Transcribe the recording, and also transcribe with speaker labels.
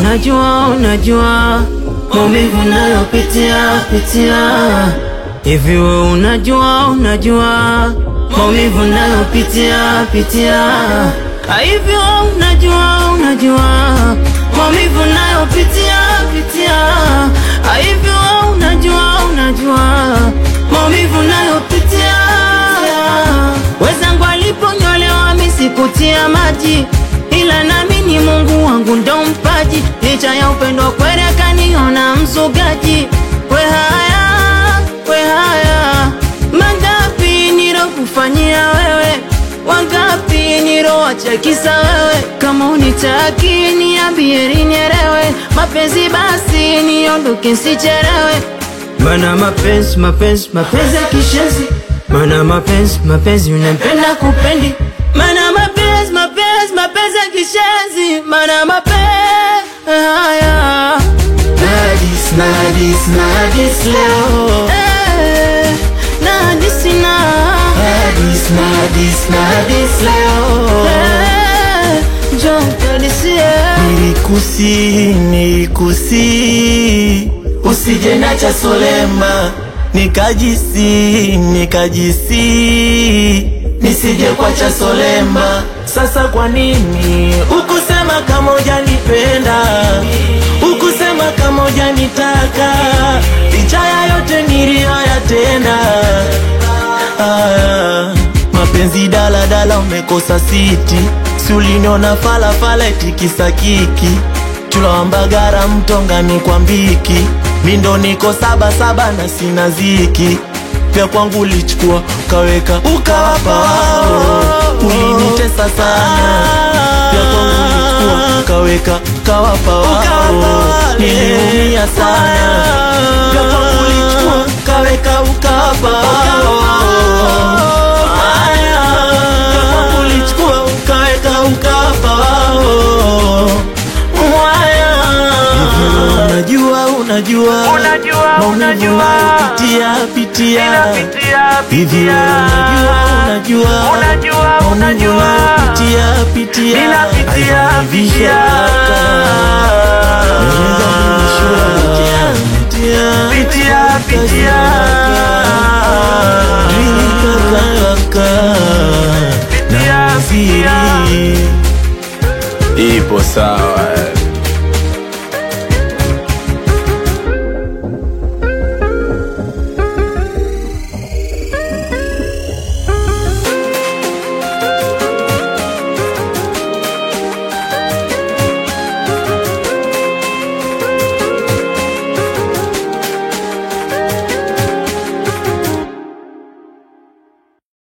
Speaker 1: unajua, unajua maumivu nayopitia pitia. Hivi we unajua, unajua maumivu nayopitia pitia. Hivi we unajua, unajua maumivu nayopitia pitia. Hivi we unajua, unajua maumivu nayopitia. Wezangu aliponyolewa misikutia maji ila nami ni Mungu wangu ndo mpaji, licha ya upendo kweli akaniona mzugaji. We haya, we haya, mangapi nilokufanyia wewe, wangapi nilowachekisa wewe. Kama unitaki niambie nielewe, mapenzi basi niondoke sichelewe. Mana mapenzi, mapenzi, mapenzi ya kishenzi, mana mapenzi, mapenzi unampenda kupendi, mana mapenzi, mapenzi, mapenzi ya kishenzi, mana mapenzi haya
Speaker 2: Nadis, nadis, nadis leo
Speaker 1: Eh, na hadisi na
Speaker 2: Nadis, nadis, nadis leo
Speaker 1: Eh, njoo tuhadisie.
Speaker 2: Nilikusi, nilikusi Usije nacha solema Nikajisi, nikajisi Nisije kwacha solema Sasa kwa nini Ukusema kama hujanipenda Ukusema kama hujanitaka Licha ya yote niliyoyatenda Ah, mapenzi dala dala umekosa siti si uliniona fala fala itikisa kiki tulawambagara mtongani kwa mbiki mindo niko saba saba na sina ziki vya kwangu ulichukua ukaweka ukawapa wao ulinitesa sana vya kwangu ulichukua ukaweka ukawapa wao niliumia sana vya kwangu ulichukua ukaweka ukawapa wao Haya, vya kwangu ulichukua ukaweka ukawapa wao Haya. Unajua, unajua,
Speaker 3: Unajua,
Speaker 2: maumivu
Speaker 3: unajua.
Speaker 2: unayopitia pitia hivi unajua, unajua,
Speaker 3: Unajua,
Speaker 2: maumivu
Speaker 3: unajua.
Speaker 2: unayopitia pitia
Speaker 3: Ninapitia,
Speaker 2: Haivanivisha
Speaker 3: pitia.
Speaker 2: kaka. Unaweza kunishua, pitia,
Speaker 3: Pitia, pitia.
Speaker 2: Rika, kaka, na
Speaker 3: Pitia,
Speaker 2: mziri.
Speaker 3: pitia.
Speaker 4: Ipo sawa